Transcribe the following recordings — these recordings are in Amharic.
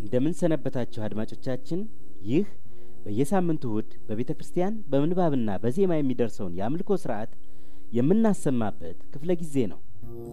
እንደምን ሰነበታችሁ አድማጮቻችን። ይህ በየሳምንቱ እሁድ በቤተ ክርስቲያን በምንባብና በዜማ የሚደርሰውን የአምልኮ ስርዓት የምናሰማበት ክፍለ ጊዜ ነው።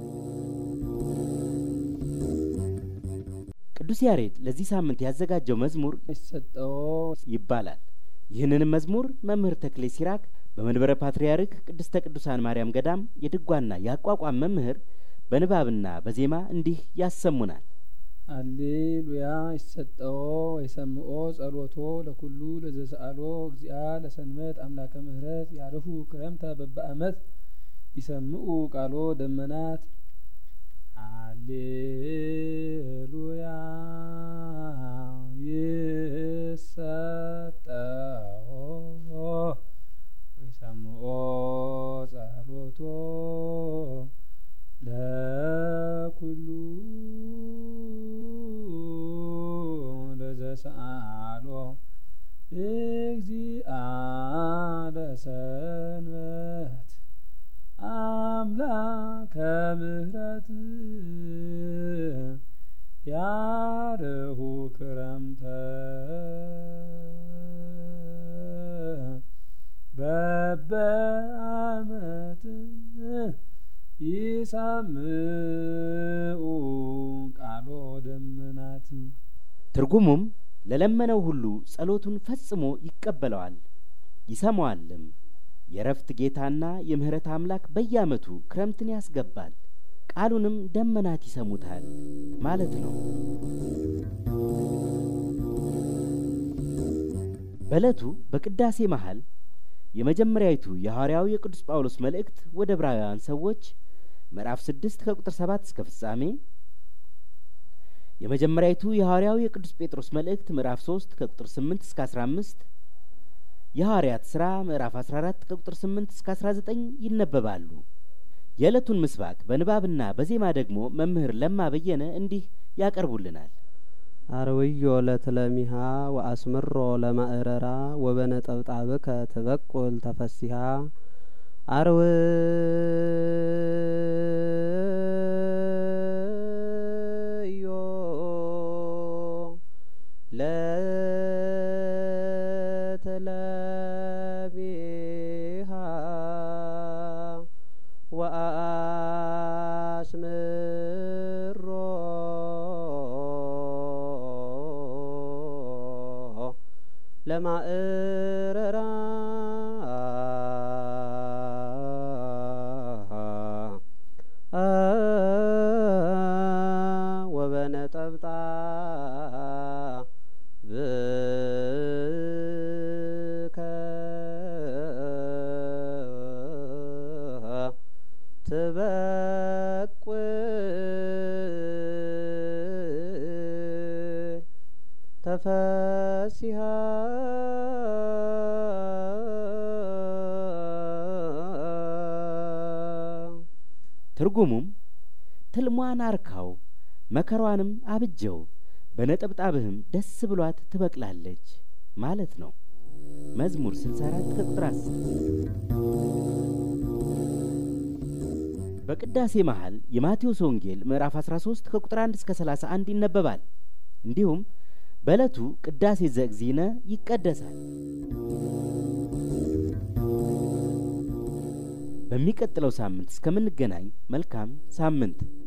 ቅዱስ ያሬድ ለዚህ ሳምንት ያዘጋጀው መዝሙር ይሰጠው ይባላል። ይህንንም መዝሙር መምህር ተክሌ ሲራክ በመንበረ ፓትርያርክ ቅድስተ ቅዱሳን ማርያም ገዳም የድጓና የአቋቋም መምህር በንባብና በዜማ እንዲህ ያሰሙናል። አሌሉያ ይሰጠው የሰምኦ ጸሎቶ ለኩሉ ለዘሰአሎ እግዚአ ለሰንበት አምላከ ምሕረት ያርሁ ክረምተ በበአመት ይሰምኡ ቃሎ ደመናት አሌሉያ ይሰጠው ወይሰምኦ ጸሎቶ ለኩሉ ለዘሰአሎ እግዚአ ለሰንበት አምላከ ምሕረት ያርሁ ክረምተ በበአመት ይሰምኡ ቃሎ ደመናት። ትርጉሙም ለለመነው ሁሉ ጸሎቱን ፈጽሞ ይቀበለዋል ይሰማዋልም። የረፍት ጌታና የምህረት አምላክ በየአመቱ ክረምትን ያስገባል፣ ቃሉንም ደመናት ይሰሙታል ማለት ነው። በዕለቱ በቅዳሴ መሀል የመጀመሪያዊቱ የሐዋርያው የቅዱስ ጳውሎስ መልእክት ወደ ዕብራውያን ሰዎች ምዕራፍ ስድስት ከቁጥር ሰባት እስከ ፍጻሜ የመጀመሪያዊቱ የሐዋርያው የቅዱስ ጴጥሮስ መልእክት ምዕራፍ ሶስት ከቁጥር ስምንት እስከ አስራ አምስት የሐዋርያት ሥራ ምዕራፍ አስራ አራት ከቁጥር ስምንት እስከ አስራ ዘጠኝ ይነበባሉ። የዕለቱን ምስባክ በንባብና በዜማ ደግሞ መምህር ለማ በየነ እንዲህ ያቀርቡልናል። አርውዮ ለትለሚሃ ወአስምሮ ለማእረራ ወበነጠብጣብከ ትበቁል ተፈሲሃ አርውዮ ለትለሚሃ ወአስምሮ ለማእረራ ወበነጠብጣ ብከ ትበቁል ተፈሲሃ ትርጉሙም ትልሟን አርካው መከሯንም አብጀው በነጠብጣብህም ደስ ብሏት ትበቅላለች ማለት ነው። መዝሙር 64 ከቁጥር 10። በቅዳሴ መሃል የማቴዎስ ወንጌል ምዕራፍ 13 ከቁጥር 1 እስከ 31 ይነበባል። እንዲሁም በዕለቱ ቅዳሴ ዘእግዚእነ ይቀደሳል። በሚቀጥለው ሳምንት እስከምንገናኝ መልካም ሳምንት